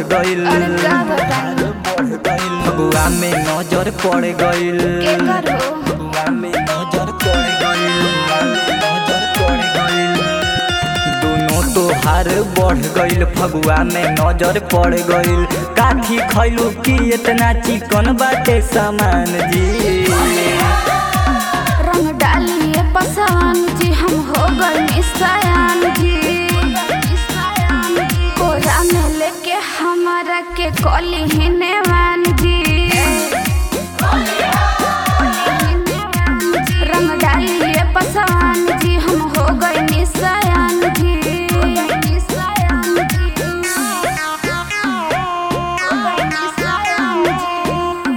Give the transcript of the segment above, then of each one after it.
गइल अरे का बताई फगुआ में नजर पड़ गइल के करो फगुआ में नजर पड़ गइल फगुआ में नजर पड़ गइल दोनों तोहार बढ़ गइल फगुआ में नजर पड़ गइल काठी खैलू की इतना चिकन बाटे सामान जी रंग डालिए पसवान जी हम हो गए निशायान जी कोरा में लेके हमारा के कली ही नेवान जी रंग डालिए पसवान जी हम हो गए निशायान जी निशायान जी हो गए निशायान जी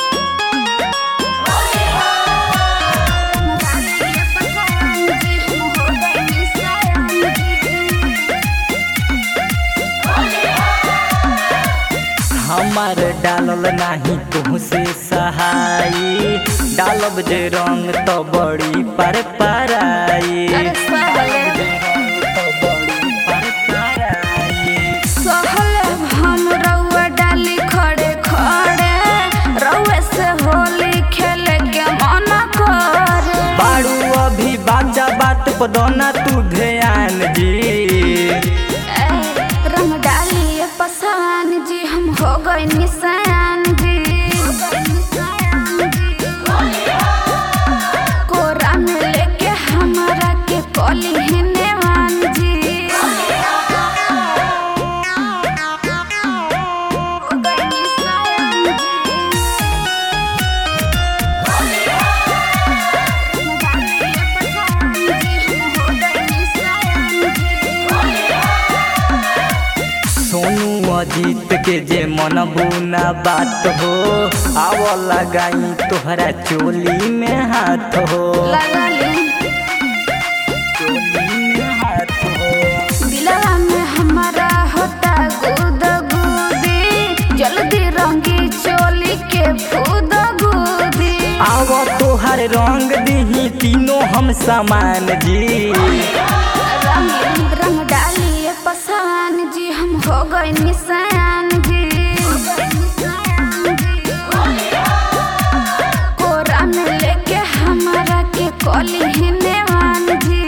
हमार डालल नाही तुहसे सहाई डालब जे रंग तो बड़ी पर पराई अरे सहले तो बड़ी पर पराई सहले हम रउआ डाली खड़े खड़े रउए से होली खेले के मन करे बारू अभी बाजा बात पदोना तू ध्यान जी ए, रंग डालिए पसवान जी हम हो गए निशान जी कोरा में लेके हमारा के कली ही नेवान जी हो गए निशान सोनू अजीत के जे मनबू ना बात हो आव लगाई तोहरा चोली में हाथ हो लगा ली चोली में हाथ हो दिलवा में हमारा होता गुद गुदी जल्दी रंगी चोली के फूद गुदी आव तोहर रंग दही तीनों हम समान जी रंग रंग डालिए पसवान जी हम हो गए निशान जी कोरा में लेके हमारा के कली ही नेवान जी